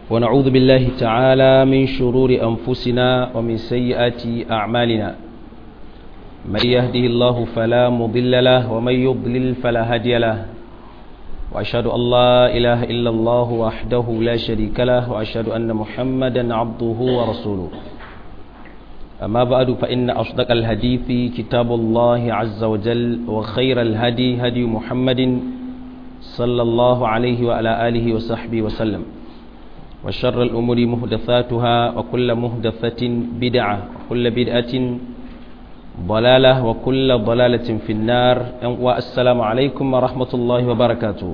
ونعوذ بالله تعالى من شرور أنفسنا ومن سيئات أعمالنا من يهده الله فلا مضل له ومن يضلل فلا هادي له وأشهد أن لا إله إلا الله وحده لا شريك له وأشهد أن محمدا عبده ورسوله أما بعد فإن أصدق الحديث كتاب الله عز وجل وخير الهدي هدي محمد صلى الله عليه وعلى آله وصحبه وسلم وشر الأمور مهدثاتها وكل مهدثة بدعة وكل بدعة ضلالة وكل ضلالة في النار والسلام عليكم ورحمة الله وبركاته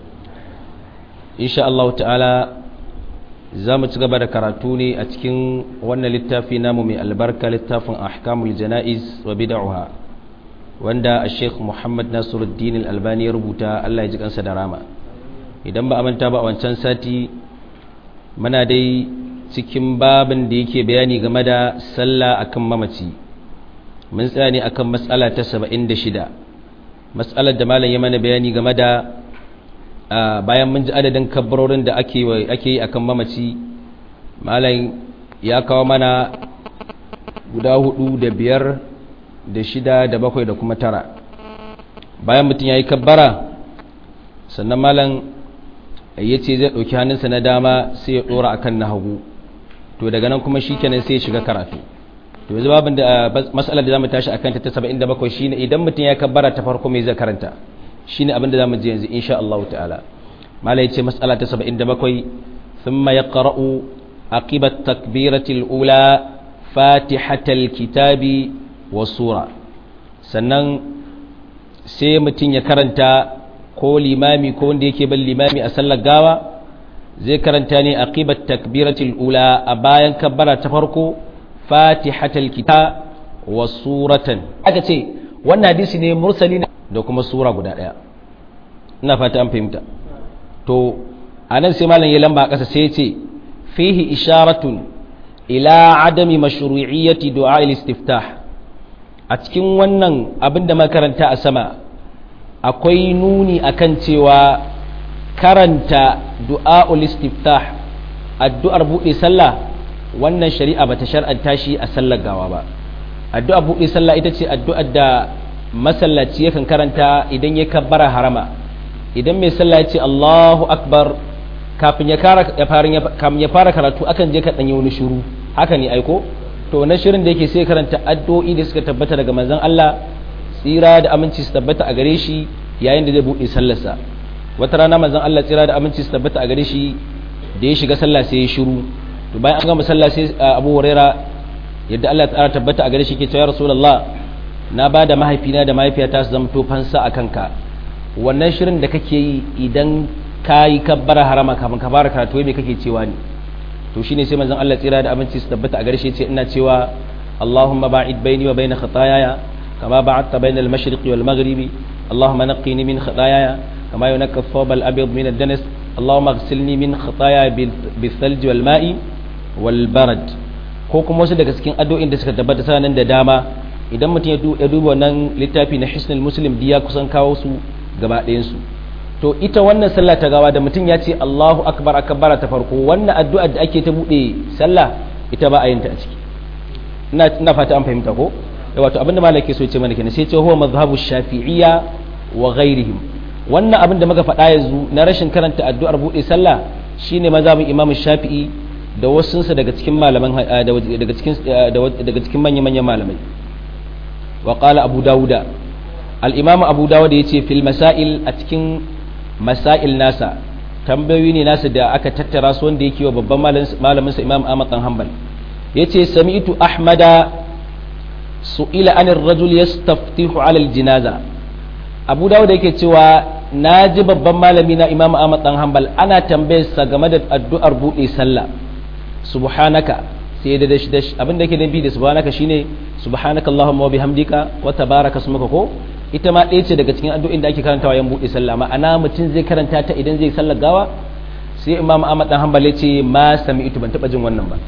إن شاء الله تعالى za mu ci gaba da karatu ne a cikin wannan littafi namu mai albarka littafin ahkamul jana'iz wa bid'aha wanda a sheikh muhammad nasiruddin al-albani ya rubuta allah ya ji kansa da rama idan ba a manta ba a wancan sati muna dai cikin babin da yake bayani game da sallah akan mamaci mun tsaya ne akan matsala ta 76 matsalar da malam ya mana bayani game da bayan mun ji adadin kabbarorin da ake yi akan mamaci malam ya kawo mana guda hudu da biyar da shida da bakwai da kuma tara bayan mutum ya yi kabbara sannan malam ya ce zai ɗauki hannunsa na dama sai ya ɗora a kan na hagu to daga nan kuma shi kenan sai ya shiga karatu to yanzu babin da matsalar da za mu tashi a kanta ta saba'in da bakwai shine idan mutum ya kabbara ta farko mai zai karanta shine abin da zamu ji yanzu insha Allah ta'ala malai ce mas'ala ta 77 thumma yaqra'u aqiba at-takbirati al-ula fatihatal kitabi wa sura sannan sai mutum ya karanta ko limami ko wanda yake ban limami a sallar gawa zai karanta ne aqiba at-takbirati al-ula a bayan kabbara ta farko fatihatal kitab wa suratan aka ce wannan hadisi ne mursali da kuma sura guda ɗaya ina fata an fahimta to a nan sai malam ya lamba a ƙasa sai ce fihi isharatun ila adami mashru'iyyati du'a istiftah a cikin wannan abin da makaranta a sama akwai nuni akan cewa karanta du'a istiftah addu'ar buɗe sallah wannan shari'a bata shar'anta shi a sallar gawa ba addu'ar buɗe sallah ita ce addu'ar da masallaci yakan karanta idan ya kabbara harama idan mai sallah ya ce Allahu akbar kafin ya fara karatu akan je ka danyi wani shiru haka ne aiko to na shirin da yake sai karanta addu'o'i da suka tabbata daga manzon Allah tsira da aminci su tabbata a gare shi yayin da zai buɗe sallarsa wata rana manzon Allah tsira da aminci su tabbata a gare shi da ya shiga sallah sai ya shiru to bayan an gama sallah sai Abu Huraira yadda Allah ta tabbata a gare shi ke cewa Rasulullah na ba da mahaifina da mahaifiyata su zama fansa a kanka wannan shirin da kake yi idan ka yi kabbara harama kafin ka fara karatu me kake cewa ne to shine sai manzon Allah tsira da aminci su tabbata a garshe ce ina cewa Allahumma ba'id baini wa baina khataayaya kama ba'adta baina al-mashriqi wal maghribi Allahumma naqqini min khataayaya kama yunqqa ath-thawb al-abyad min ad-danas Allahumma ighsilni min khataaya bil-thalj wal ma'i wal barad ko kuma wasu daga cikin addu'o'in da suka tabbata sanan da dama idan mutum ya duba wannan littafi na hisnul muslim diya kusan kawo su gaba ɗayansu to ita wannan sallah ta gawa da mutum ya ce allahu akbar akbara ta farko wannan addu'ar da ake ta buɗe sallah ita ba a yin ta a ciki ina fata an fahimta ko da wato abinda malaki so ce mana kenan sai ce huwa mazhabu shafi'iyya wa ghairihim wannan abin da muka faɗa yanzu na rashin karanta addu'ar buɗe sallah shine mazhabin imam shafi'i da wasunsa daga cikin malaman daga cikin daga cikin manya-manyan malamai وقال أبو داود الإمام أبو داود يتي في المسائل أتكين مسائل ناسا tambayoyi ne nasu da aka tattara su wanda yake wa babban malamin sa Imam Ahmad dan Hanbal yace sami'tu Ahmada su'ila anir rajul yastaftihu 'ala al-jinaza Abu Dawud yake cewa naji babban malami na Imam Ahmad dan Hanbal ana tambayar sa game da addu'ar bude sallah subhanaka sai da dash dash abin da yake nabi da subhanaka shine subhanaka allahumma wa bihamdika wa tabaraka ismuka ko ita ma ɗaya ce daga cikin addu'o'in da ake karantawa yan buɗe sallah ma'ana mutum zai karanta ta idan zai sallar gawa sai imam ahmad dan hanbal ce ma sami'tu ban taba jin wannan ba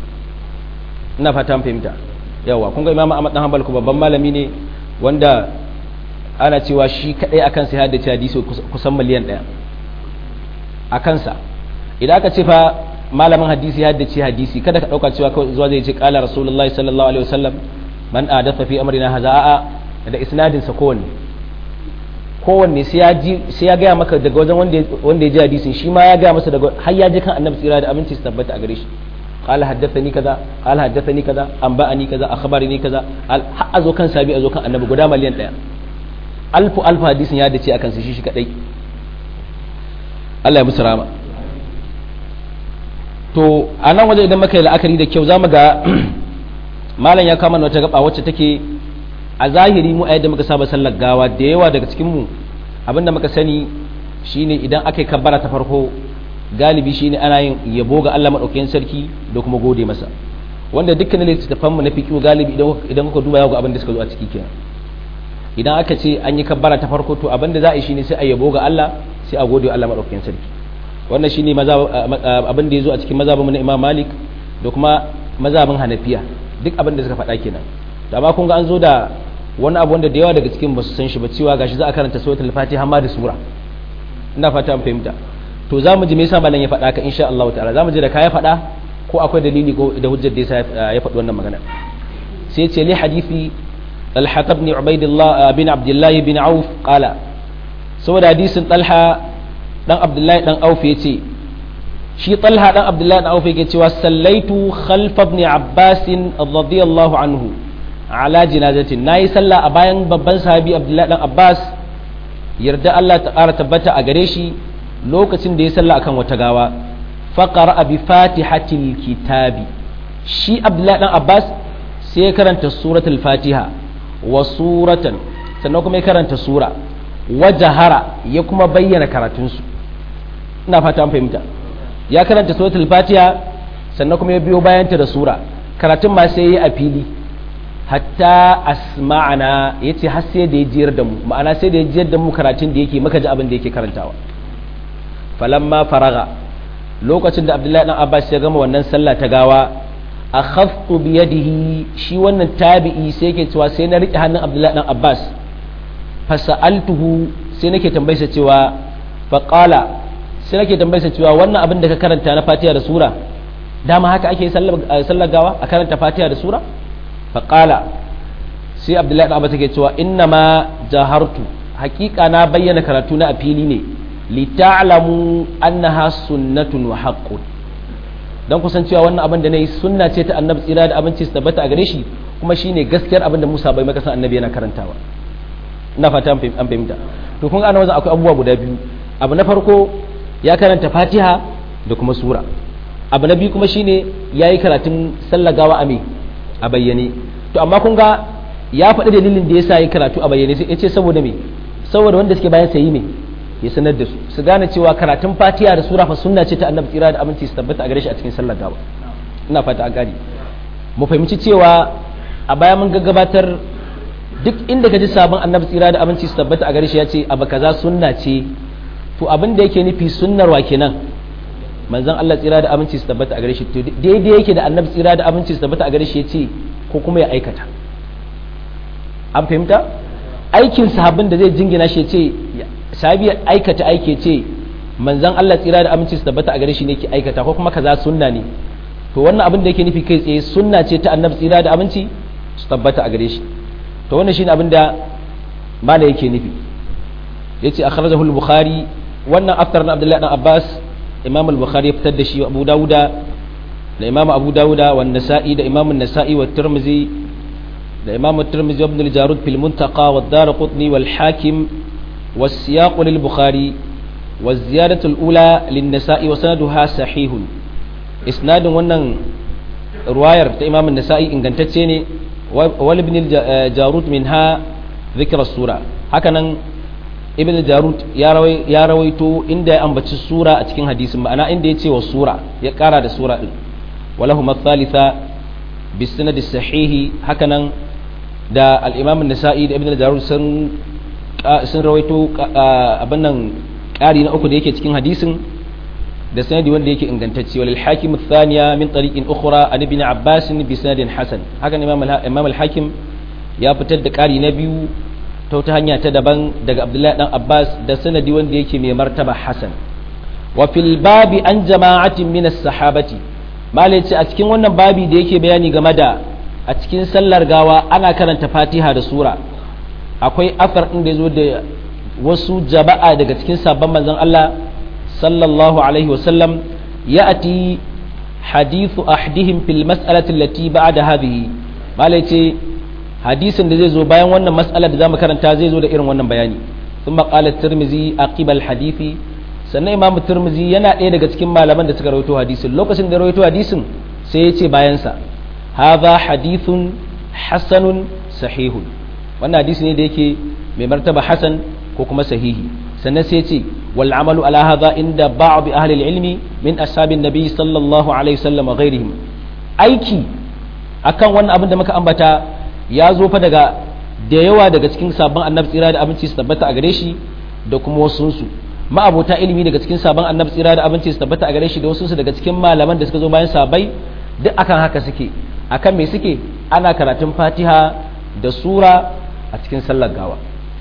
ina fata an fahimta yawa kun ga imam ahmad dan hanbal ko babban malami ne wanda ana cewa shi kadai akan sai haddace hadisi kusan miliyan ɗaya a kansa idan aka ce fa malamin hadisi ya haddace hadisi kada ka dauka cewa kawai zuwa zai ce qala rasulullahi sallallahu alaihi wasallam man adatha fi amrina hadha da isnadin sa kowanne kowanne sai ya ji sai ya gaya maka daga wajen wanda wanda ya ji hadisin shi ma ya gaya masa daga har ya ji kan annabi tsira da aminci su tabbata a gare shi قال حدثني كذا قال حدثني كذا انبأني كذا اخبرني كذا har azo kan sabi azo kan annabi guda miliyan daya alfu alfu hadisin ya dace akan su shi shi kadai Allah ya musu rama to a nan waje idan muka yi la'akari da kyau zamu ga malam ya kama wata gaba wacce take a zahiri mu a yadda muka saba sallar gawa da yawa daga cikin mu abinda muka sani shine idan aka yi kabbara ta farko galibi shine ana yin yabo ga Allah madaukakin sarki da kuma gode masa wanda dukkanin littattafan mu na fiqh galibi idan idan kuka duba ga abin da suka zo a ciki kenan idan aka ce an yi kabbara ta farko to abin da za a yi shine sai a yabo ga Allah sai a gode wa Allah madaukakin sarki wannan shine abin da ya zo a cikin mazhabin na Imam Malik da kuma mazhabin Hanafiya duk abin da suka faɗa kenan to amma kun ga an zo da wani abu wanda da yawa daga cikin basu san shi ba cewa gashi za a karanta suratul Fatiha ma da sura ina fata an fahimta to za mu ji me yasa malam ya faɗa ka insha Allah ta'ala za mu ji da ka ya faɗa ko akwai dalili ko da hujjar da yasa ya faɗi wannan magana sai ce li hadisi Talha ibn Ubaidillah bin Abdullah bin Auf qala saboda hadisin Talha dan Abdullah dan Auf yace shi Talha dan Abdullah dan Auf yake cewa sallaitu khalfa ibn Abbas radiyallahu anhu ala jinazatin nayi sallah a bayan babban sahabi Abdullah dan Abbas yarda Allah ta ƙara tabbata a gare shi lokacin da ya salla akan wata gawa faqara bi fatihatil kitabi shi abdullahi dan abbas sai ya karanta suratul fatiha wa suratan sannan kuma ya karanta sura wa jahara ya kuma bayyana karatunsu ina fata an fahimta ya karanta suratul fatiha sannan kuma ya biyo bayanta da sura karatun ma sai ya a fili hatta asma'ana yace har sai da ya jiyar da mu ma'ana sai da ya jiyar da mu karatun da yake maka ji abin da yake karantawa falamma faraga lokacin da abdullahi dan abbas ya gama wannan sallah ta gawa akhadtu bi yadihi shi wannan tabi'i sai yake cewa sai na rike hannun abdullahi dan abbas fasa'altuhu sai nake tambayarsa cewa faqala sai nake tambayarsa cewa wannan abin da ka karanta na fatiha da sura dama haka ake sallar gawa a karanta fatiha da sura faqala sai abdullahi dan abbas yake cewa inna ma jahartu hakika na bayyana karatu na a fili ne lita'lamu annaha sunnatun wa haqqun dan kusan cewa wannan abin da nayi sunna ce ta annabi tsira da abinci su tabbata a gare shi kuma shine gaskiyar abin da Musa bai maka san annabi yana karantawa ina fata an fahimta to kun ga ana wajen akwai abubuwa guda biyu abu na farko ya karanta Fatiha da kuma sura abu na biyu kuma shine yayi karatun sallagawa a me a bayyane to amma kun ga ya faɗi dalilin da yasa yayi karatu a bayyane sai ya ce saboda me saboda wanda suke bayan sayi me ya sanar da su su gane cewa karatun fatiha da sura fa sunna ce ta annabi tsira da aminci su tabbata a gare shi a cikin sallar gawa ina fata a gani mu fahimci cewa a baya mun gaggabatar duk inda ka ji sabon annabi tsira da aminci su tabbata a gare shi ya ce abu kaza sunna ce to abin da yake nufi sunnar wa kenan manzon Allah tsira da aminci su tabbata a gare shi to daidai yake da annabi tsira da aminci su tabbata a gare shi ya ce ko kuma ya aikata an fahimta aikin sahabin da zai jingina shi ya ce sahabi aikata aike ce manzan Allah tsira da aminci su tabbata a gare shi ne ke aikata ko kuma kaza sunna ne to wannan abin da yake nufi kai tsaye sunna ce ta annabi tsira da aminci su tabbata a gare shi to wannan shine abin da mala yake nufi yace akhrajahu al-bukhari wannan aftar na Abdullahi dan Abbas Imam al-Bukhari ya fitar da shi Abu Dawuda da Imam Abu Dawuda wa Nasa'i da Imam an-Nasa'i wa Tirmidhi da Imam at-Tirmidhi ibn al-Jarud fil Muntaqa wa ad-Darqutni wal Hakim والسياق للبخاري والزيادة الأولى للنساء وسندها صحيح إسناد ونن رواية إمام النسائي إن كانت تسيني والابن الجارود منها ذكر السورة هكذا ابن الجارود يا رويتو إن دا أنبت السورة أتكين حديث معنا إن دا يتي والسورة يقارى دا سورة ولهما الثالثة بالسند الصحيح هكذا دا الإمام النسائي دا ابن الجارود سن sun rawaito abin nan ƙari na uku da yake cikin hadisin da sanadi wanda yake ingantacce walil hakim thaniya min tariqin ukhra an ibn abbas bi sanadin hasan haka imam imam al-hakim ya fitar da ƙari na biyu ta wata hanya ta daban daga abdullahi dan abbas da sanadi wanda yake mai martaba hasan wa fil babi an jama'atin min as-sahabati malai ce a cikin wannan babi da yake bayani game da a cikin sallar gawa ana karanta fatiha da sura akwai afar ɗin da ya zo da wasu jama'a daga cikin sabon manzon Allah sallallahu alaihi wasallam ya ati hadithu ahdihim fil mas'alati allati ba'da hadhihi malai ce hadisin da zai zo bayan wannan mas'alar da zamu karanta zai zo da irin wannan bayani thumma qala tirmizi aqibal hadithi sannan imamu tirmizi yana ɗaya daga cikin malaman da suka rawaito hadisin lokacin da rawaito hadisin sai ya ce bayansa hadha hadithun hasanun sahihun wannan hadisi ne da yake mai martaba hasan ko kuma sahihi sannan sai ce wal amalu ala hadha inda ba'd ahli ilmi min ashabin nabi sallallahu alaihi wasallam ghairihim aiki akan wannan abin da muka ambata ya zo fa daga da yawa daga cikin sabon annabi tsira da abinci su tabbata a gare shi da kuma wasunsu ma'abota ilimi daga cikin sabon annabi tsira da abinci su tabbata a gare shi da wasunsu daga cikin malaman da suka zo bayan sabai duk akan haka suke akan me suke ana karatun fatiha da sura a cikin sallar gawa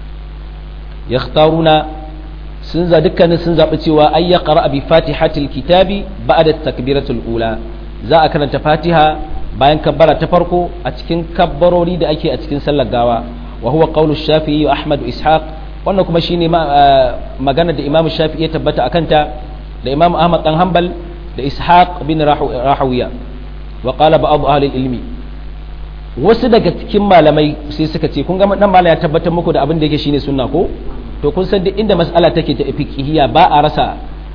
yakhtaruna sun za dukkanin sun zaɓi cewa ay ya qara bi fatihatil kitabi ba'da takbiratul ula za a karanta fatiha bayan kabbara ta farko a cikin kabbarori da ake a cikin sallar gawa wa huwa qawlu shafi'i wa ahmad ishaq wannan kuma shine magana da imamu shafi'i ya tabbata akanta da imamu ahmad dan hanbal da ishaq bin rahawiya wa qala ba'd ahli ilmi wasu daga cikin malamai sai suka ce kun ga dan malam ya tabbatar muku da abin da yake shine sunna ko to kun san duk inda mas'ala take ta fiqhiyya ba a rasa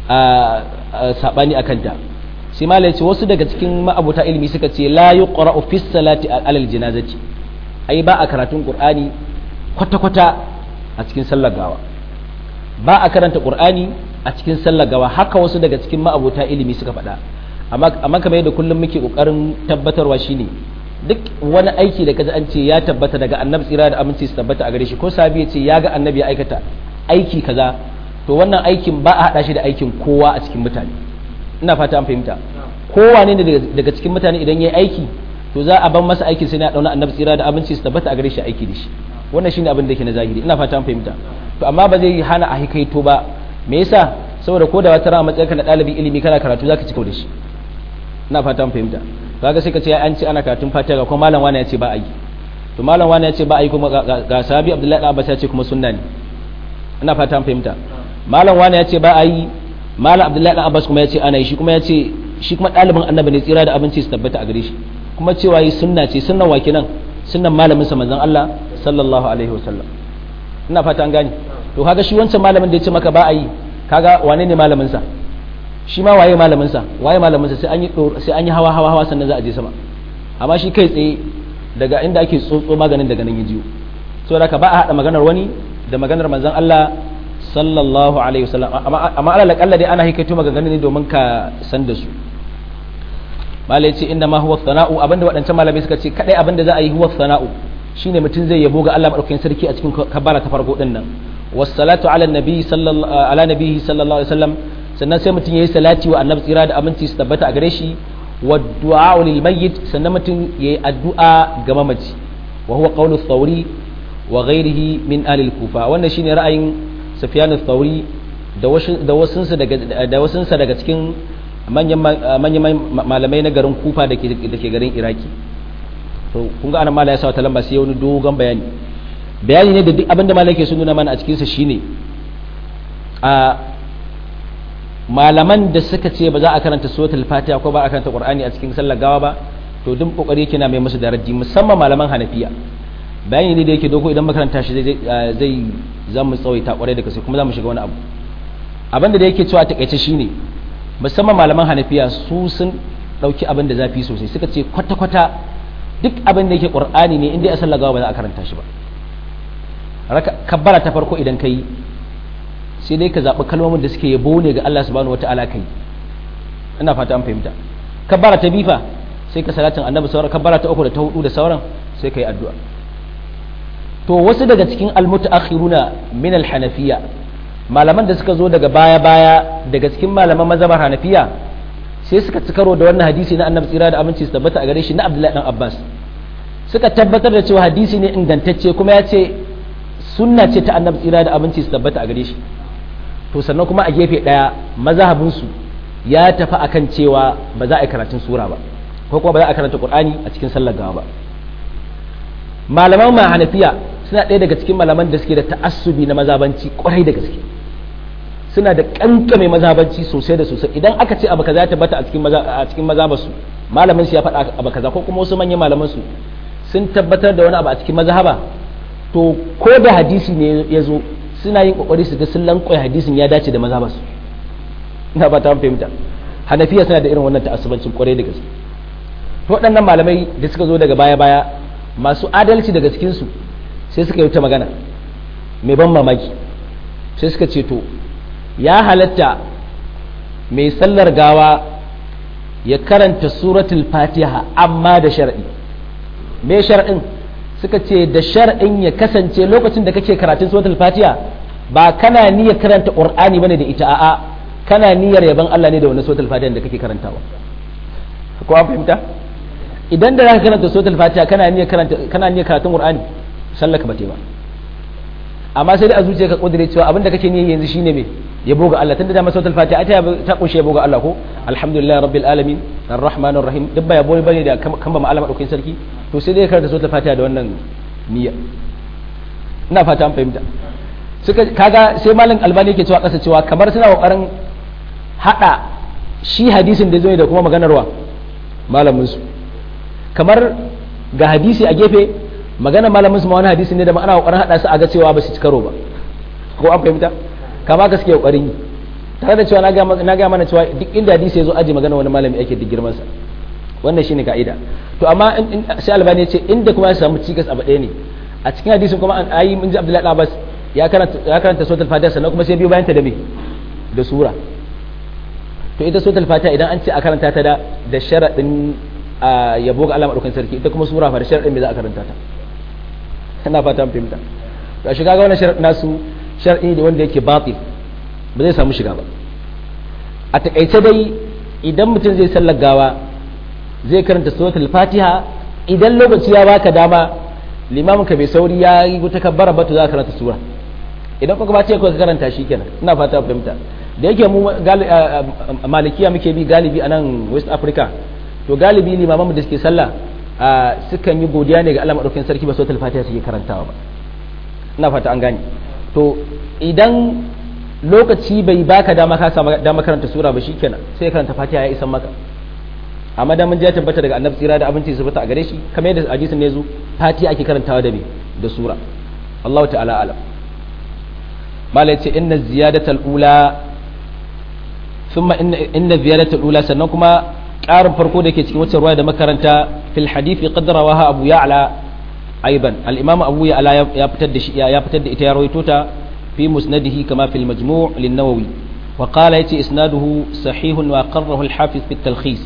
sabani akan ta sai malam ce wasu daga cikin ma'abuta ilimi suka ce la yuqra'u fi salati alal janazati ai ba a karatun qur'ani kwata kwata a cikin sallar gawa ba a karanta qur'ani a cikin sallar gawa haka wasu daga cikin ma'abuta ilimi suka faɗa amma amma kamar yadda kullum muke kokarin tabbatarwa shine duk wani aiki da kaji an ce ya tabbata daga annabi tsira da aminci su tabbata a gare shi ko sabi ya ce ya ga annabi ya aikata aiki kaza to wannan aikin ba a hada shi da aikin kowa a cikin mutane ina fata an fahimta kowa ne daga cikin mutane idan ya yi aiki to za a ban masa aikin sai na dauna annabi tsira da aminci su tabbata a gare shi aiki da shi wannan shine abin da yake na zahiri ina fata an fahimta to amma ba zai hana a hikaito ba me yasa saboda ko da wata rana matsayinka na ɗalibin ilimi kana karatu zaka ci da shi ina fata an fahimta kaga sai ka ce an ce ana karatun fatiha ga kuma malam wani ya ce ba a yi to malam wani ya ce ba a yi kuma ga sahabi abdullahi abbas ya ce kuma sunna ne ina fata an fahimta malam wani ya ce ba a yi malam abdullahi abbas kuma ya ce ana yi shi kuma ya ce shi kuma ɗalibin annabi ne tsira da abinci su tabbata a gare shi kuma cewa yi sunna ce sunnan wa kenan sunnan malamin sa manzon Allah sallallahu alaihi wasallam ina fata an gane to kaga shi wancan malamin da ya ce maka ba a yi kaga wane ne malamin sa shi ma waye malaminsa waye malaminsa sai an yi sai an yi hawa hawa hawa sannan za a je sama amma shi kai tsaye daga inda ake tsotso maganin daga nan ya jiyo saboda ka ba a hada maganar wani da maganar manzon Allah sallallahu alaihi wasallam amma amma alal akalla dai ana hikaito maganganun ne domin ka san da su malai ce inna ma huwa thana'u abinda waɗancan malamai suka ce kadai abinda za a yi huwa thana'u shine mutum zai yabo ga Allah madaukakin sarki a cikin kabbara ta farko din nan wassalatu ala nabi sallallahu ala nabihi sallallahu alaihi wasallam sannan sai mutum ya yi salati wa annabi tsira da aminci su tabbata a gare shi wa du'a lil mayyit sannan mutum ya yi addu'a ga mamaci wa huwa qawlu thawri wa ghairihi min ahli al-kufa wannan shine ra'ayin sufyan thawri da wasu da wasunsa daga da wasunsa daga cikin manyan manyan malamai na garin kufa da ke da ke garin iraki to kun ga anan mala ya sa wata lamba sai wani dogon bayani bayani ne da duk abinda malai ke sun nuna mana a cikin sa shine a malaman da suka ce ba za a karanta suratul fatiha ko ba a karanta qur'ani a cikin sallar gawa ba to duk kokari yake na mai musu daraji musamman malaman hanafiya bayani ne da yake doko idan makaranta shi zai zai za mu tsawaita kwarai da gaske kuma za mu shiga wani abu abin da yake cewa takaice shine musamman malaman hanafiya su sun dauki abin da zafi sosai suka ce kwata kwata duk abin da yake qur'ani ne inda a sallar gawa ba za a karanta shi ba kabbara ta farko idan kai sai dai ka zaɓi kalmomin da suke yabo ne ga Allah subhanahu wata'ala kai ina fata an fahimta kabbara ta bifa sai ka salatin annabi sauran kabbara ta uku da ta hudu da sauran sai ka yi addu'a to wasu daga cikin almutaakhiruna min alhanafiya malaman da suka zo daga baya baya daga cikin malaman mazhabar hanafiya sai suka ci karo da wannan hadisi na annabi tsira da aminci su tabbata a gare shi na abdullahi dan abbas suka tabbatar da cewa hadisi ne ingantacce kuma ya ce sunna ce ta annabi tsira da aminci su tabbata a gare shi to sannan kuma a gefe ɗaya mazhabinsu ya tafi akan cewa ba za a yi karatun sura ba ko kuma ba za a karanta qur'ani a cikin sallar gawa ba malaman ma hanafiya suna ɗaya daga cikin malaman da suke da ta'assubi na mazabanci kwarai da gaske suna da kankame mazabanci sosai da sosai idan aka ce abu kaza ya tabbata a cikin maza a cikin mazabarsu malamin su ya faɗa abu kaza ko kuma wasu manyan malaman su sun tabbatar da wani abu a cikin mazhaba to ko da hadisi ne ya zo suna yin kokari su ga sun lankwai hadisin ya dace da mazhabarsu ina ba ta fahimta hanafiya suna da irin wannan ta'assubancin kwarai da gaske to waɗannan malamai da suka zo daga baya baya masu adalci daga cikin su sai suka yi ta magana mai ban mamaki sai suka ce to ya halatta mai sallar gawa ya karanta suratul fatiha amma da shar'i me shar'in suka ce da shar'in ya kasance lokacin da kake karatun suratul fatiha ba kana niyyar karanta qur'ani bane da ita a'a kana niyyar yaban Allah ne da wannan suratul fatiha da kake karantawa ko an fahimta idan da zaka karanta suratul fatiha kana niyyar karanta kana niyyar karatun qur'ani sallaka ba ba amma sai da a zuciya ka kudure cewa abin da kake niyyar yanzu shine me yabo ga Allah tunda da masautul fatiha ta ta kunshe yabo ga Allah ko alhamdulillah rabbil alamin arrahmanir rahim duk ba yabo bane da kan ba ma'alama daukin sarki to sai dai karanta suratul fatiha da wannan niyya ina fata an fahimta suka kaga sai malam albani yake cewa kasa cewa kamar suna kokarin hada shi hadisin da zo da kuma maganarwa malamin su kamar ga hadisi a gefe maganar malamin su ma wani hadisi ne da ma ana kokarin hada su a ga cewa ba su ci karo ba ko an fahimta kama ka suke kokarin yi tare da cewa na ga mana cewa duk inda hadisi ya zo aji magana wani malami ake duk girman sa wannan shine ka'ida to amma sai albani ya ce inda kuma ya samu cikas abu ɗaya ne a cikin hadisin kuma an ayi mun ji abdullahi abbas ya karanta ya karanta suratul fatiha sannan kuma sai biyo bayan ta da me da sura to ita suratul fatiha idan an ce a karanta ta da da sharadin yabo ga Allah madaukakin sarki ita kuma sura fa da sharadin me za a karanta ta ina fata mun fahimta to shi kaga wannan sharadin nasu shar'i da wanda yake batil ba zai samu shiga ba a takaice dai idan mutum zai sallar gawa zai karanta suratul fatiha idan lokaci ya baka dama limamin ka bai sauri ya yi wata kabbara ba to za ka karanta sura idan kuka ba ce ka karanta shi kenan ina fata fahimta da yake mu malikiya muke bi galibi a nan west africa to galibi limaman da suke sallah sukan yi godiya ne ga Allah madaukakin sarki ba suratul fatiha suke karantawa ba ina fata an gane to idan lokaci bai baka dama ka samu dama karanta sura ba shikenan sai karanta fatiha ya isan maka amma da mun ji tabbata daga annabi tsira da abinci su fita a gare shi kamar yadda hadisin ne zo fatiha ake karantawa da me da sura Allah ta'ala alam mala yace inna ziyadatal ula thumma inna inna ziyadatal ula sannan kuma ƙarin farko da ke cikin wacce ruwaya da makaranta fil hadithi qad rawaha abu ya'la أيضا الإمام أبو يعلى يبتد يبتد إتيارويتوتا في مسنده كما في المجموع للنووي وقال يتي إسناده صحيح وأقره الحافظ في التلخيص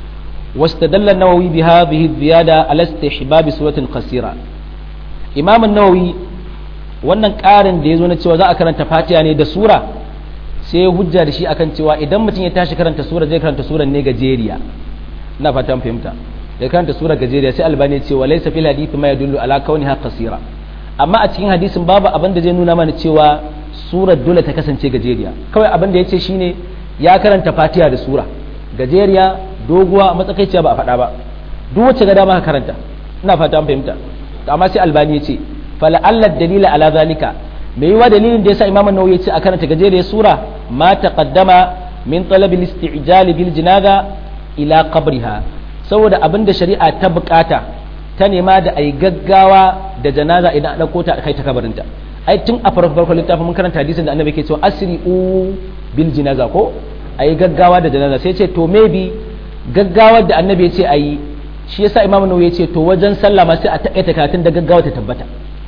واستدل النووي بهذه الزيادة على استحباب سورة قصيرة إمام النووي wannan ƙarin da ya zo na cewa za a karanta fatiha ne da sura sai hujja da shi akan cewa idan mutum ya tashi karanta sura zai karanta sura ne gajeriya ina fata fahimta da karanta sura gajeriya sai albani ce wa laysa fil hadith ma yadullu ala kauniha qasira amma a cikin hadisin babu abin da zai nuna mana cewa surar dole ta kasance gajeriya kawai abin da yace shine ya karanta fatiha da sura gajeriya doguwa matsakaiciya ba a faɗa ba duk wacce ga dama ka karanta ina fata an fahimta amma sai albani yace fala alla dalila ala zalika me yiwa dalilin da yasa imam an-nawawi yace a karanta gajeriyar sura ma taqaddama min talab al-isti'jal bil janaza ila qabriha saboda abin da shari'a ta bukata ta nema da a yi gaggawa da janaza idan an ɗauko ta kai ta kabarinta ai tun a farko farko littafin mun karanta hadisin da annabi ke cewa asri u bil janaza ko a yi gaggawa da janaza sai ce to maybe gaggawar da annabi ya ce a yi shi yasa imamu nawawi ya ce to wajen sallah ma sai a taƙaita karatun da gaggawa ta tabbata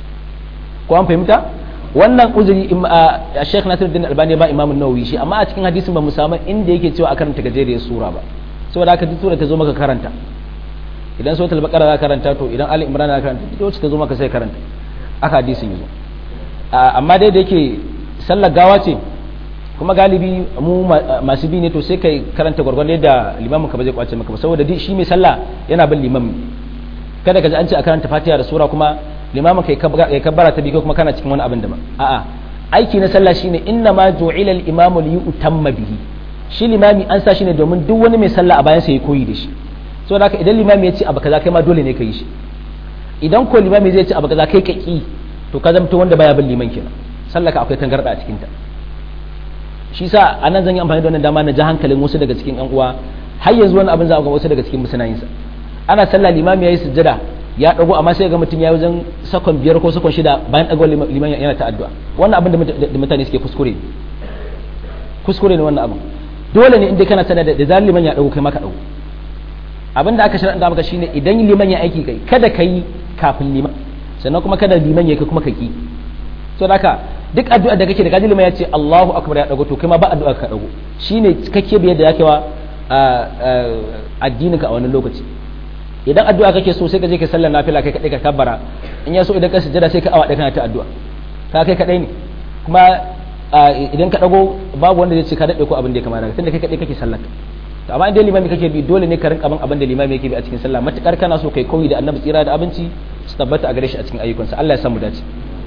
ko an fahimta wannan uzuri a Sheikh Nasiruddin Albani ba Imam Nawawi shi amma a cikin hadisin ba mu samu inda yake cewa a karanta gajeriyar sura ba saboda haka duk sura ta zo maka karanta idan suratul baqara za karanta to idan ali imran za karanta duk wacce ta zo maka sai karanta aka hadisin yazo amma dai da yake sallar gawa ce kuma galibi mu masu bi ne to sai kai karanta gwargwadon yadda limamin ka ba zai kwace maka ba saboda shi mai sallah yana bin limam kada ka ji an ce a karanta fatiha da sura kuma limamin kai kabbara ta bi ko kuma kana cikin wani abin da ba a'a aiki na sallah shine inna ma ju'ila al-imamu li yutamma bihi shi limami an sa shi ne domin duk wani mai sallah a bayan sa ya koyi da shi so haka idan limami ya ce abu kaza kai ma dole ne ka yi shi idan ko limami zai ce abu kaza kai ka ki to ka zamto wanda baya bin liman kenan sallaka akwai tangarda a cikin ta shi sa anan zan yi amfani da wannan dama na ji hankalin wasu daga cikin yan uwa har yanzu wani abin za ga wasu daga cikin musanayin sa ana sallah limami yayi sujjada ya dago amma sai ga mutum ya wajen sakon biyar ko sakon shida bayan dago liman yana ta addu'a wannan abin da mutane suke kuskure kuskure ne wannan abin dole ne inda kana sanar da zan liman ya dago kai maka dago abin da aka shirya maka shine idan liman ya aiki kai kada ka yi kafin liman sannan kuma kada liman ya kai kuma ka ki to haka duk addu'a da kake da kaji liman ya ce Allahu akbar ya dago to kai ma ba addu'a ka dago shine kake biyar da yake wa addinin ka a wannan lokaci idan addu'a kake so sai ka je ka sallar nafila kai kadai ka kabbara in ya so idan ka sujjada sai ka awa da kana ta addu'a ka kai kadai ne kuma idan ka dago babu wanda zai ce ka dade ko abin da ya kamata tunda kai kadai kake sallar to amma idan limami kake bi dole ne ka rinka bin abin da limami yake bi a cikin sallah matukar kana so kai koyi da annabi tsira da abinci su tabbata a gare shi a cikin ayyukansa Allah ya san mu dace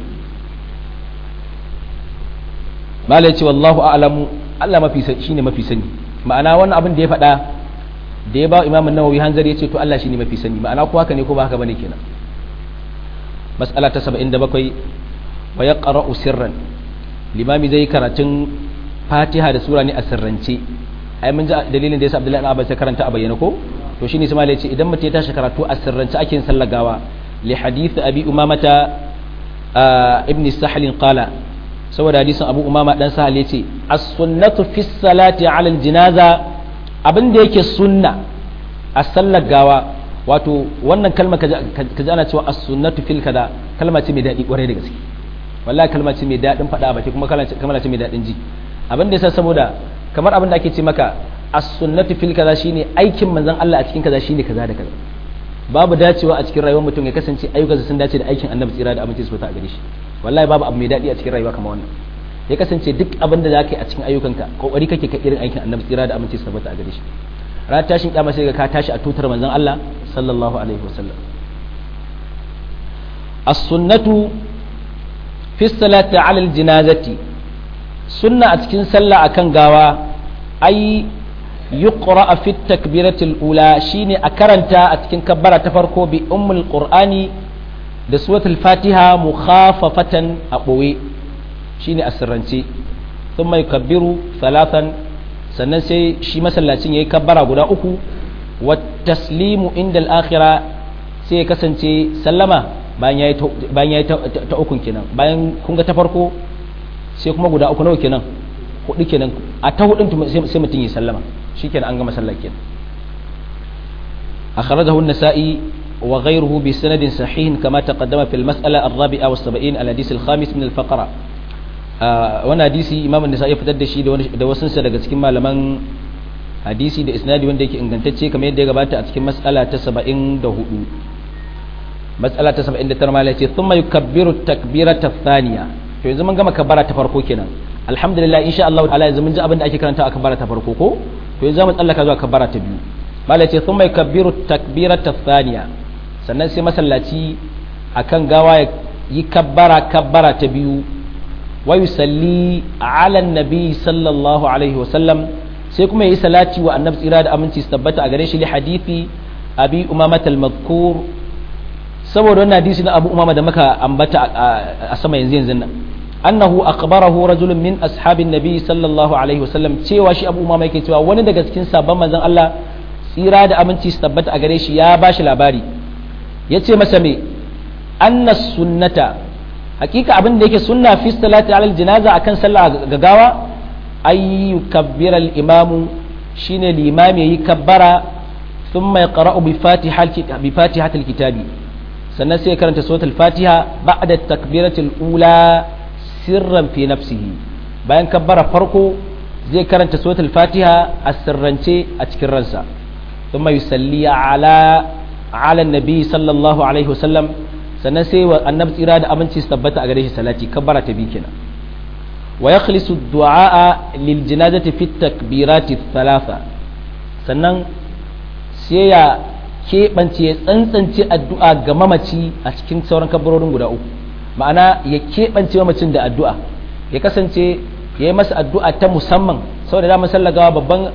malai ce wallahu a'lamu Allah mafi shine mafi sani ma'ana wannan abin da ya faɗa da ya ba imamun nawawi hanzari ya ce to Allah shine mafi sani ma'ana ko haka ne ko ba haka bane kenan mas'ala ta 77 wa yaqra'u sirran limami zai karatun fatiha da sura ne a sirrance ai mun ji dalilin da yasa Abdullahi ibn Abbas ya karanta a bayyana ko to shine sai malai ce idan mutum ya tashi karatu a sirrance ake sallar gawa li hadith abi umamata ibn sahl qala saboda hadisin abu umama dan sahal yace as-sunnatu fi salati ala al-janaza abin da yake sunna a sallar gawa wato wannan kalma ka ji ana cewa as-sunnatu fil kaza kalma ce mai daɗi kwarai da gaske wallahi kalma ce mai daɗin faɗa a baki kuma kalma ce mai daɗin ji abin da yasa saboda kamar abin da ake ce maka as-sunnatu fil kaza shine aikin manzon Allah a cikin kaza shine kaza da kaza babu dacewa a cikin rayuwar mutum ya kasance ayyukansa sun dace da aikin annabi tsira da aminci su fita a gare shi wallahi babu abu mai daɗi a cikin rayuwa kamar wannan ya kasance duk abin da zaka yi a cikin ayyukanka kokari kake ka irin aikin annabi tsira da aminci su fita a gare shi ran tashin kiyama sai ka tashi a tutar manzon Allah sallallahu alaihi wasallam as-sunnatu fi salati ala al-janazati sunna a cikin sallah akan gawa ai yuqra fi takbiratul ula shine a karanta a cikin kabbara ta farko bi ummul qur'ani da suratul fatiha mukhafafatan a boye shine a sirrance thumma yukabbiru salatan sannan sai shi masallacin yayi kabbara guda uku wa taslimu inda al-akhirah sai ya kasance sallama bayan yayi bayan yayi ta ukun kenan bayan kun ga ta farko sai kuma guda uku nawa kenan hudu kenan a ta hudun sai mutum yi sallama shikenan an gama sallar kenan akhrajahu an-nasa'i wa ghayruhu bi sanadin sahih kama taqaddama fil mas'ala ar-rabi'a wa 70 al-hadith al-khamis min al-faqra wannan hadisi imam an-nasa'i ya fitar da shi da wasu sa daga cikin malaman hadisi da isnadi wanda yake ingantacce kamar yadda ya gabata a cikin mas'ala ta 74 mas'ala ta 79 malai ce thumma yukabbiru takbirata thaniya to yanzu mun gama kabbara ta farko kenan alhamdulillah insha Allah ta'ala yanzu mun ji abin da ake karanta a kabbara ta farko ko to yanzu mu tsallaka zuwa kabbara ta biyu malai ce thumma yukabbiru takbirata thaniya sannan sai masallaci akan gawa ya yi kabbara kabbara ta biyu wa yusalli ala nabi sallallahu alaihi wasallam sai kuma yi salati wa annabi tsira da aminci su tabbata a gare shi li hadithi abi umama al-madhkur saboda wannan hadisi na abu umama da muka ambata a sama yanzu yanzu nan annahu akhbarahu rajulun min ashabin nabi sallallahu alaihi wasallam cewa shi abu umama yake cewa wani daga cikin sabon manzon Allah tsira da aminci su tabbata a gare shi ya bashi labari yace masa me anna sunnata hakika abin da yake sunna fi salati alal janaza akan sallah gagawa ay yukabbira al imamu shine limami yayi kabbara thumma yaqra'u bi fatihati bi fatihatil kitabi sannan sai ya karanta suratul fatiha ba'da takbiratul ula sirran fi nafsihi bayan kabbara farko zai karanta suratul fatiha a sirrance a cikin ransa thumma yusalli ala ala nabi sallallahu alaihi wasallam sannan sai wa annabi tsira da aminci su tabbata a gare shi salati kabbara ta biyu kenan wa yakhlisu du'a lil janazati fi takbirati thalatha sannan sai ya keɓance ya tsantsance addu'a ga mamaci a cikin sauran kabbarorin guda uku ma'ana ya keɓance mamacin da addu'a ya kasance ya yi masa addu'a ta musamman saboda damar sallagawa babban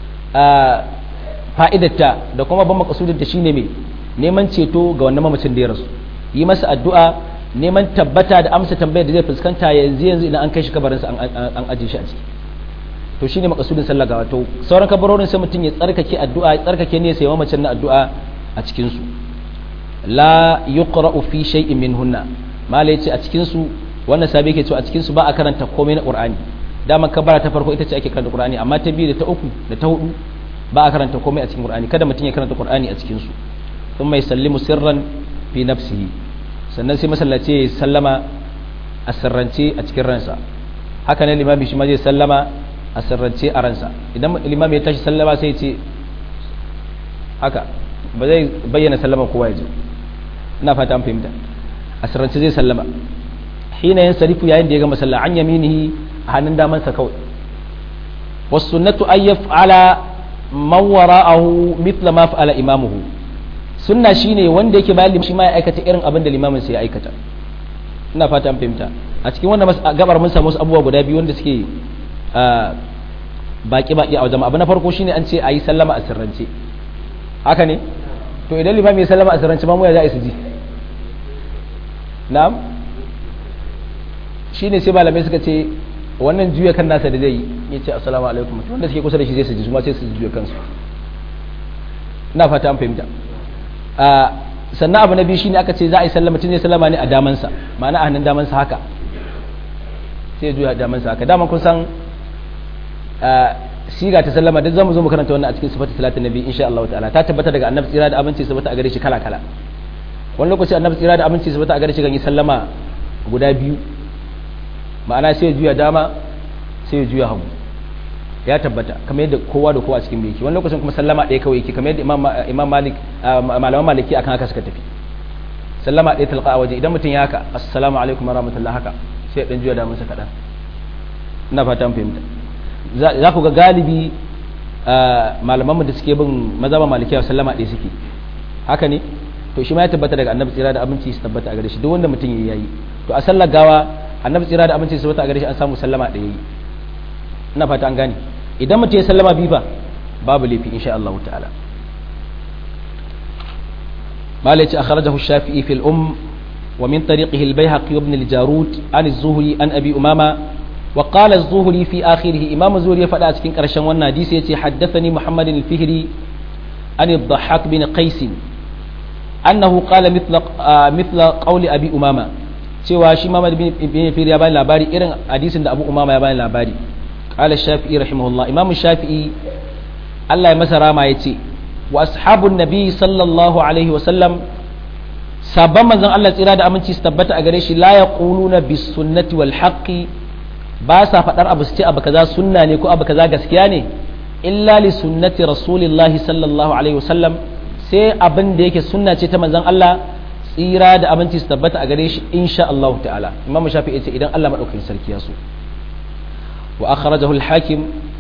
fa'idatta da kuma babban makasudin da shine mai neman ceto ga wannan mamacin da ya rasu yi masa addu'a neman tabbata da amsa tambayar da zai fuskanta yanzu yanzu idan an kai shi kabarinsa an ajiye shi a ciki to shine makasudin sallar gawa to sauran kabarorin sai mutum ya tsarkake addu'a ya tsarkake ne sai mamacin na addu'a a cikin su la yuqra'u fi shay'in minhunna mala yace a cikin su wannan sabi yake cewa a cikin su ba a karanta komai na qur'ani dama kabara ta farko ita ce ake karanta qur'ani amma ta biyu da ta uku da ta hudu ba a karanta komai a cikin qur'ani kada mutum ya karanta qur'ani a cikin su thumma yusallimu sirran fi nafsihi sannan sai masallaci ya sallama a sirrance a cikin ransa haka ne limami shi ma zai sallama a sirrance a ransa idan limami ya tashi sallama sai ce haka ba zai bayyana sallama kowa ya ji ina fata an fahimta a sirrance zai sallama hina yin sarifu yayin da ya gama sallah an yaminihi a hannun damansa kawai wasu sunnatu an yaf'ala man wara'ahu mithla ma fa'ala imamuhu sunna shine wanda yake bayan shi ma ya aikata irin abin da limamin sa ya aikata ina fata an fahimta a cikin wannan gabar mun samu wasu abubuwa guda biyu wanda suke baki baki a wajen abu na farko shine an ce ayi sallama a sirrance haka ne to idan limami ya sallama a sirrance ma mu ya za a su ji na'am shine sai malamai suka ce wannan juya kan nasa da zai yi ya ce assalamu alaikum wanda suke kusa da shi zai su ji su ma sai su juya kansu ina fata an fahimta sannan abu na biyu shine aka ce za a yi sallama tun zai sallama ne a damansa ma'ana a hannun damansa haka sai juya damansa haka daman kun san siga ta sallama duk zamu zo mu karanta wannan a cikin sifatu salatin nabi insha Allah ta'ala ta tabbata daga annabi tsira da abinci sabata a gare shi kala kala wani lokaci annabi tsira da abinci sabata a gare shi kan yi sallama guda biyu ma'ana sai juya dama sai juya hagu ya tabbata kamar yadda kowa da kowa cikin yake wani lokacin kuma sallama ɗaya kawai yake kamar yadda imam malik malaman maliki akan haka suka tafi sallama ɗaya talqa a waje idan mutum ya haka assalamu alaikum warahmatullahi haka sai dan juya da masa kaɗan ina fatan fahimta za ku ga galibi malamanmu da suke bin mazhaban malikiya sallama ɗaya suke haka ne to shi ma ya tabbata daga annabi tsira da abinci su tabbata a gare shi duk wanda mutum ya yi to a sallar gawa annabi tsira da abinci su tabbata a gare shi an samu sallama ɗaya yi ina fata an gane idan mutum ya sallama biyu ba babu laifi insha Allah ta'ala malaci akhrajahu shafi'i fil um wa min tariqihi al-bayhaqi ibn al-jarud an az-zuhri an abi umama wa qala az-zuhri fi akhirih imam az-zuhri ya fada a cikin karshen wannan hadisi yace haddathani muhammad al-fihri an ad-dhahhak bin qais annahu qala mithla mithla qawli abi umama cewa shi Muhammad bin Fihri ya bani labari irin hadisin da Abu Umama ya bani labari قال الشافعي رحمه الله إمام الشافعي الله يمسى راما يتي وأصحاب النبي صلى الله عليه وسلم sabon manzon Allah tsira da aminci su tabbata a gare shi la yaquluna bis sunnati wal haqqi ba sa fadar abu su ce abu kaza sunna ne ko abu kaza gaskiya ne illa li sunnati rasulillahi sallallahu alaihi wasallam sai abin da yake sunna ce ta manzon Allah tsira da aminci su tabbata a gare shi insha Allah ta'ala imam shafi'i ce idan Allah madaukakin sarki ya so وأخرجه الحاكم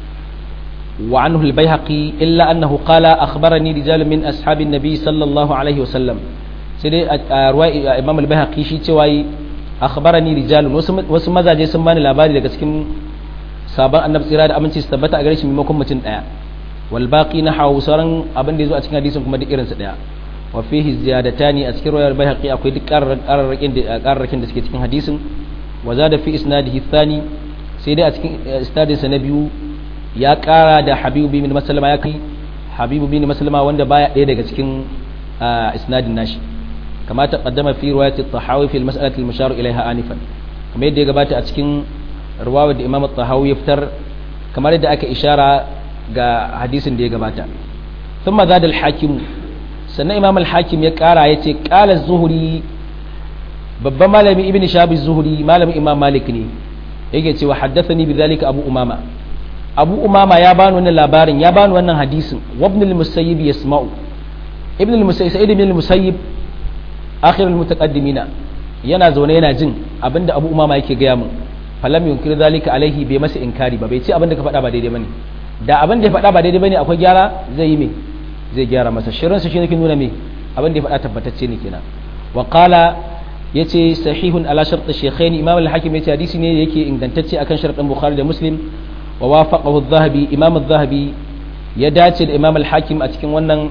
وعنه البيهقي إلا أنه قال أخبرني رجال من أصحاب النبي صلى الله عليه وسلم سيدي رواي إمام البيهقي شي تواي أخبرني رجال wasu mazaje sun bani labari daga cikin sabon annabi tsira da aminci su tabbata a gare shi maimakon mutum daya wal baqi na hawu sauran abin da yazo a cikin hadisin kuma duk irinsa daya wa fihi ziyadatani a cikin riwayar bayhaqi akwai duk qararrakin da qararrakin da suke cikin hadisin wa zada fi isnadihi thani sai dai a cikin istadinsa na biyu ya kara da habibu bin maslama ya kai habibu bin maslama wanda baya ɗaya daga cikin isnadin nashi kama ta qaddama fi riwayat at-tahawi fi al-mas'alati al-mushar ilayha anifan kamar yadda ya gabata a cikin riwayar da imam at-tahawi ya fitar kamar yadda aka ishara ga hadisin da ya gabata thumma zada al-hakim sannan imam al-hakim ya kara yace qala az-zuhri babban malami ibn shabi az-zuhri malamin imam malik ne yake cewa haddathani bidhalika abu umama abu umama ya bani wannan labarin ya bani wannan hadisin wa ibn al-musayyib yasma'u ibn al-musayyib sa'id ibn al-musayyib akhir al-mutaqaddimina yana zaune yana jin abinda abu umama yake gaya min falam yunkir zalika alaihi bai masa inkari ba bai ce abinda ka faɗa ba daidai bane da abin da ya faɗa ba daidai bane akwai gyara zai yi me zai gyara masa shirin sa shine ke nuna me abin da ya faɗa tabbatacce ne kenan wa qala yace sahihun ala shart shaykhain imam al-hakim yace hadisi ne yake ingantacce akan shartin bukhari da muslim wa wafaqahu adh-dhahabi imam adh-dhahabi ya dace da imam al-hakim a cikin wannan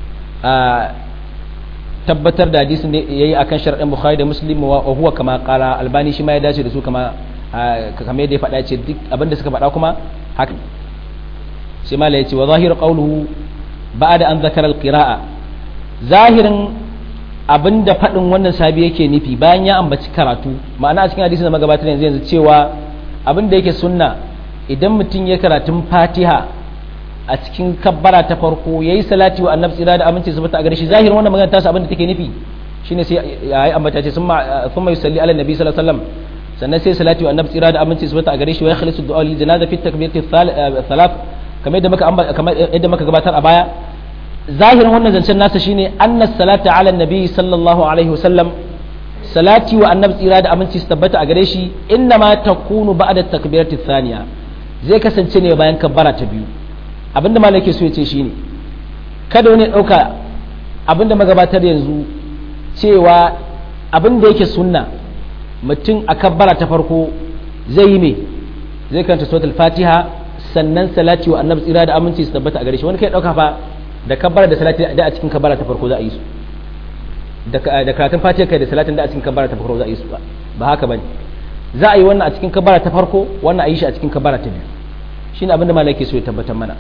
tabbatar da hadisin da yayi akan shartin bukhari da muslim wa huwa kama qala albani shi ma ya dace da su kama kamar yadda ya faɗa ce duk abinda suka faɗa kuma haka sai mala ya ce wa zahiru qawluhu ba'da an zakara al-qira'a zahirin abinda faɗin wannan sabi yake nufi bayan ya ambaci karatu ma'ana a cikin hadisin da magabatar yanzu yanzu cewa abinda yake sunna idan mutum ya karatun fatiha a cikin kabbara ta farko yayi salati wa annabi tsira da aminci su a gare shi zahirin wannan magana tasu abinda take nufi shine sai yayi ambata ce summa thumma yusalli ala nabi sallallahu alaihi wasallam sannan sai salati wa annabi tsira da aminci su a gare shi wa yakhlisu du'a lil janaza fi takbirati thalath kamar yadda muka kamar yadda muka gabatar a baya zahirin wannan zancen nasa shine anna salata ala nabi sallallahu alaihi wasallam salati wa annabi tsira da aminci su tabbata a gare shi inna ma takunu ba'da takbirati thaniya zai kasance ne bayan kabbara ta biyu abinda malai ke so ya ce shine kada wani dauka abinda magabatar yanzu cewa abinda yake sunna mutum a kabbara ta farko zai yi me zai karanta suratul fatiha sannan salati wa annabi tsira da aminci su tabbata a gare shi wani kai dauka fa da kabbara da salati da a cikin kabbara ta farko za a yi su da karatun fatiha kai da salatin da a cikin kabbara ta farko za a yi su ba ba haka bane za a yi wannan a cikin kabbara ta farko wannan a yi shi a cikin kabbara ta biyu shine abinda malai ke so ya tabbatar mana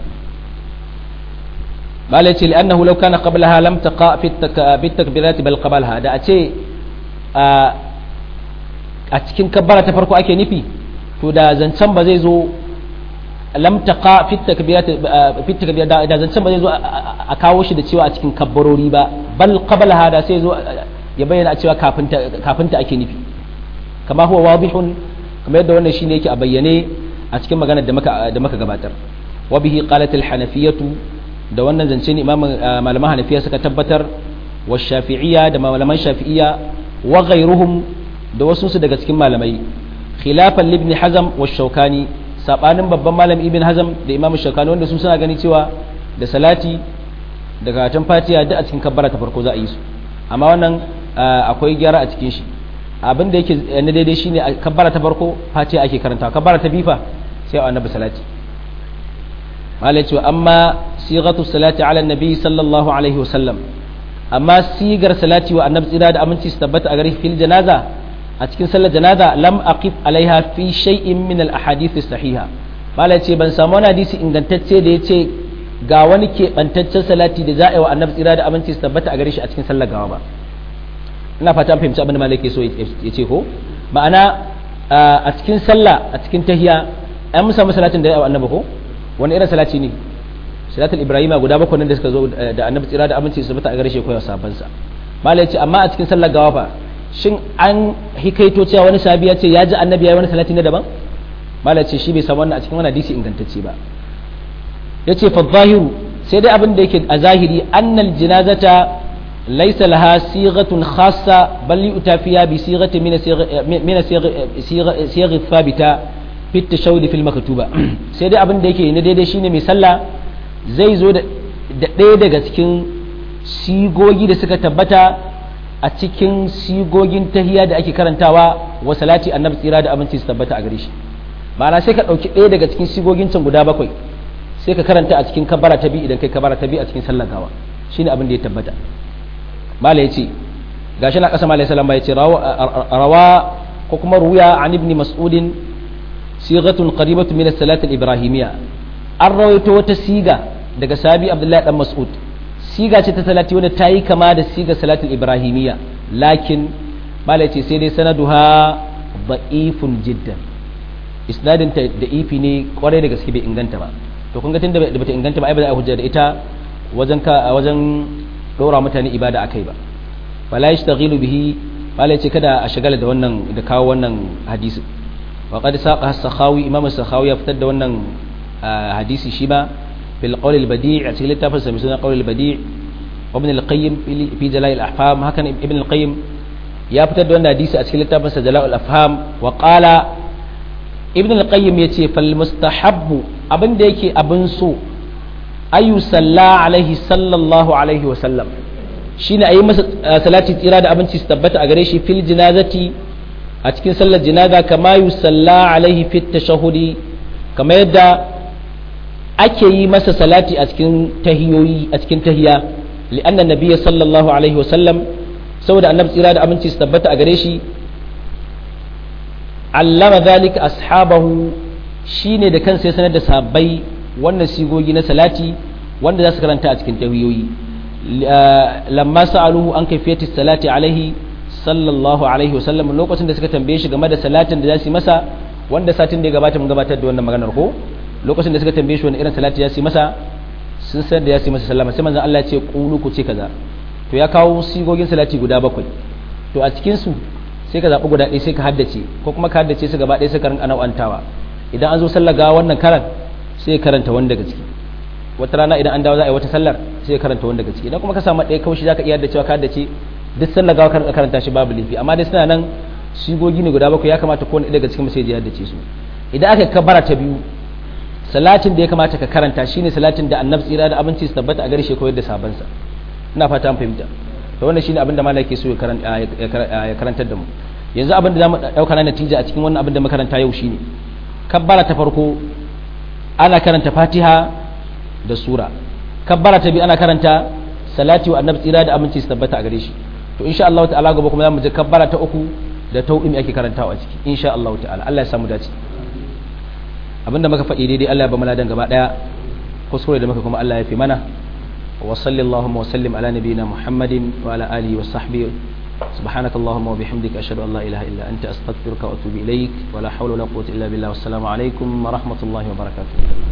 malai ce li'annahu law kana qablaha lam taqa fi at-takbirat bal qablaha da a ce a cikin kabbara ta farko ake nufi to da zancen ba zai zo lam taqa fi takbirat fi takbirat da zancen ba zai zo a kawo shi da cewa a cikin kabbarori ba bal qabla hada sai zo ya bayyana a cewa kafin ta kafin ta ake nufi kama huwa wadihun kamar yadda wannan shine yake a bayyane a cikin maganar da muka da muka gabatar wa bihi qalat al hanafiyatu da wannan zance ne imam malaman hanafiya suka tabbatar wa shafi'iyya da malaman shafi'iyya wa ghayruhum da wasu su daga cikin malamai khilafan libni hazam wa shaukani sabanin babban malam ibn hazam da imam shaukani wanda su suna gani cewa da salati da karatun fatiha duk a cikin kabbara ta farko za a yi su amma wannan akwai gyara a cikin shi abin da yake na daidai shine a kabbara ta farko fatiha ake karanta kabbara ta bifa sai a annabi salati malai cewa amma sighatu salati ala nabi sallallahu alaihi wasallam amma sigar salati wa annabi tsira da aminci su tabbata a gare fil janaza a cikin sallar janaza lam aqif alaiha fi shay'in min al ahadith sahiha mala ce ban samu wani hadisi ingantacce da yace ga wani keɓantaccen salati da za a yi wa annabi tsira da aminci su tabbata a gare shi a cikin sallar gawa ba ina fata an fahimci abin da malai ke so ya ce ko ma'ana a cikin sallah a cikin tahiya an musa salatin da ya yi wa annabi ko wani irin salati ne salatul ibrahima guda bakwai nan da suka zo da annabi tsira da aminci su tabbata a gare shi ko ya sabansa malai ce amma a cikin sallar gawa fa shin an hikaito cewa wani sahabi ya ce ya ji annabi ya yi wani salati na daban mala ce shi bai samu wannan a cikin wani hadisi ingantacce ba ya ce fa zahiru sai dai abin da yake a zahiri annal jinazata laysa laha sighatun khassa bal yu'ta fiha bi sighati min min sighi thabita fi tashawud fil maktuba sai dai abin da yake ne daidai shine mai sallah zai zo da ɗaya daga cikin sigogi da suka tabbata a cikin sigogin tahiya da ake karantawa wa salati annabi tsira da aminci su tabbata a gare shi ma'ana sai ka ɗauki ɗaya daga cikin sigogin can guda bakwai sai ka karanta a cikin kabara ta biyu idan kai kabara ta biyu a cikin sallar gawa shine abin da ya tabbata mala yace gashi na ƙasa mala sallama yace rawa ko kuma ruya an ibn mas'udin sigatun qaribatun min as-salati al-ibrahimiyya an rawaito wata siga daga sabi abdullahi dan mas'ud siga ce ta salati wanda ta yi kama da siga salatul ibrahimiyya lakin mala ce sai dai sanaduha da'ifun jiddan isnadin ta da ifi ne kwarai da gaske bai inganta ba to kun ga tunda da bata inganta ba ai ba za a hujja da ita wajen ka wajen dora mutane ibada akai ba wala yashtaghilu bihi mala ce kada a shagala da wannan da kawo wannan hadisi wa qad saqa as-sakhawi imam as-sakhawi ya fitar da wannan hadisi shi ba في القول البديع أتكلم تفسر مثل القول البديع وابن القيم في جلاء الأحفام هكذا ابن القيم يا فتر دون حديث أتكلم تفسر جلاء الأفهام وقال ابن القيم يتي فالمستحب أبن ديكي أبن سو أي صلى عليه صلى الله عليه وسلم shine a yi masa salati tsira da abinci su tabbata a gare shi fil jinazati a cikin sallar jinaza kama yusalla alaihi fit tashahudi kama yadda ake yi masa salati a cikin tahiyoyi a cikin tahiya li'anna nabiyya sallallahu alaihi wa sallam saboda annabi tsira da abinci su tabbata a gare shi allama zalika ashabahu shine da kansa ya sanar da sahabbai wannan sigogi na salati wanda za su karanta a cikin tahiyoyi lamma sa'aluhu an kayfiyati salati alaihi sallallahu alaihi wa sallam lokacin da suka tambaye shi game da salatin da za su yi masa wanda satin da ya gabata mun gabatar da wannan maganar ko lokacin da suka tambaye shi wani irin salati ya su yi masa sun san da ya su yi masa sallama sai manzon Allah ya ce qulu ku ce kaza to ya kawo sigogin salati guda bakwai to a cikin su sai ka zaɓi guda ɗaya sai ka haddace ko kuma ka haddace su gaba ɗaya sai ka rinka nau'antawa idan an zo sallar gawa wannan karan sai karanta wani daga ciki wata rana idan an dawo za a yi wata sallar sai karanta wani daga ciki idan kuma ka samu ɗaya kawai za ka iya haddacewa ka haddace duk sallar gawa kan karanta shi babu laifi amma dai suna nan sigogi ne guda bakwai ya kamata kowane ɗaya daga cikin sai ya haddace su idan aka kabara ta biyu salatin da ya kamata ka karanta shine salatin da annabi tsira da abinci su tabbata a gare shi koyar da sabansa ina fata an fahimta to wannan shine abin da malai ke so ya karantar da mu yanzu abin da zamu dauka na natija a cikin wannan abin da makaranta yau shine kabbara ta farko ana karanta fatiha da sura kabbara ta biyu ana karanta salati wa annabi tsira da aminci su tabbata a gare shi to insha Allah ta'ala gobe kuma zamu je kabbara ta uku da tauhimi ake karantawa a ciki insha Allah ta'ala Allah ya samu dace abinda muka faɗi daidai Allah ya ba mu ladan gaba daya kuskure da muka kuma Allah ya fi mana وصل اللهم وسلم على نبينا محمد وعلى آله وصحبه سبحانك اللهم وبحمدك أشهد أن لا إله إلا أنت أستغفرك وأتوب إليك ولا حول ولا قوة إلا بالله والسلام عليكم ورحمة الله وبركاته